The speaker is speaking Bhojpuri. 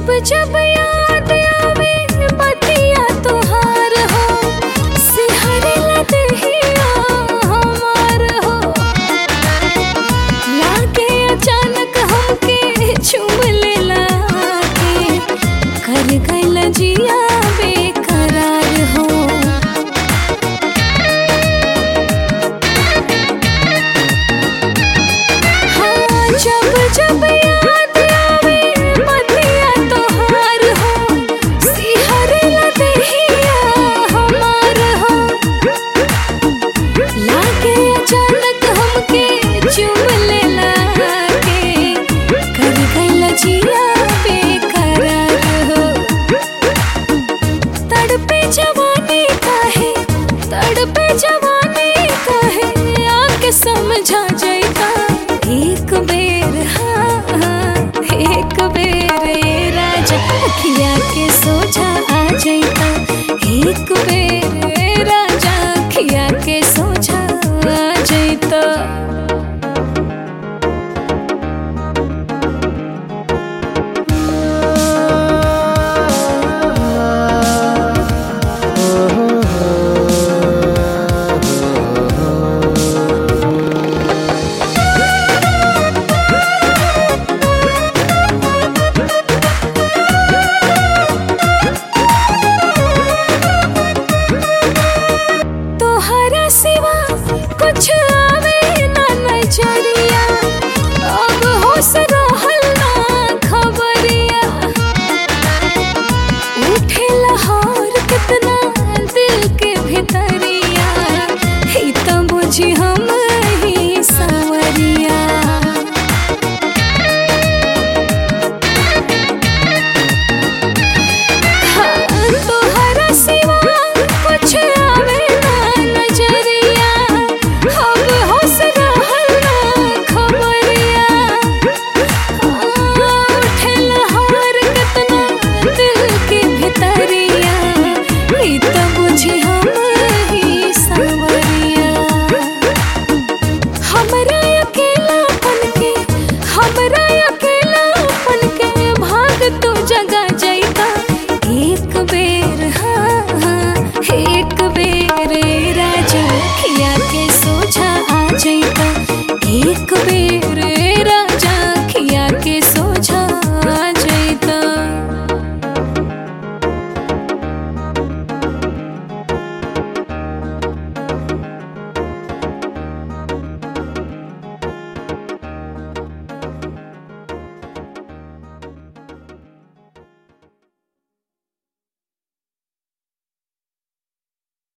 जब जब याद आवे बतिया तोहार हो सिहरला देहिया हमार हो लागे अचानक हमके चुम लेला के कर गइल जिया बेकरार हो हाँ जब जब याद आवे बतिया तोहार हो सिहरला देहिया हमार हो लागे अचानक हमके चुम लेला के कर गइल जिया बेकरार हो तड़पे जवानी काहे तड़पे जवानी काहे आके समझा जाएगा एक बेर हाँ हाँ, एक बेर ए राजा अखिया के